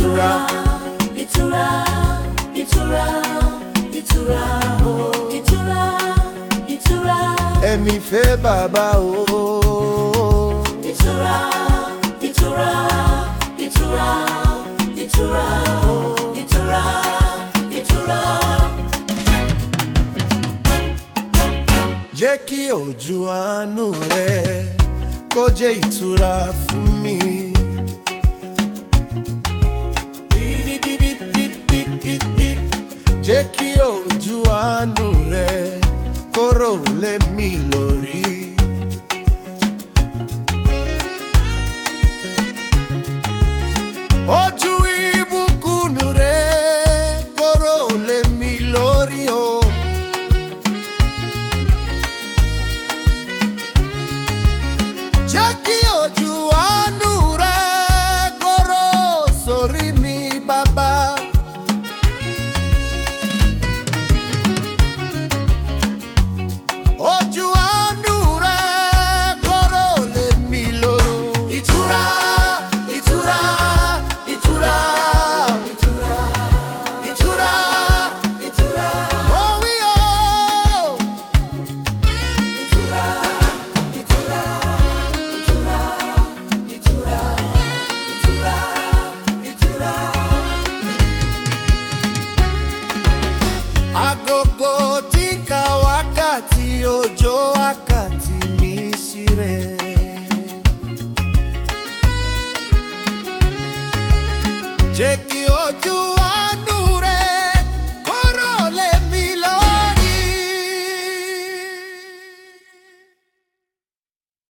ìtura ìtura ìtura ìtura o ìtura ìtura ẹ̀mí fẹ́ bàbá o. ìtura ìtura ìtura ìtura o ìtura ìtura. jẹ́ kí ojú àánú rẹ kó jẹ́ ìtura fún mi. jẹ́ kí ojú àánú rẹ kó rò lé mi lórí. ojú ìbùkún rẹ kó rò lé mi lórí o. Oh. jẹ́ kí ojú àánú rẹ kóró sórí mi bàbá. ojú àánú rẹ kóró lé mi lóró. ìtura ìtura ìtura ìtura ìtura ìtura. ó wí o. ìtura ìtura ìtura ìtura ìtura ìtura. agogo tí ń ka wákàtí òjò wá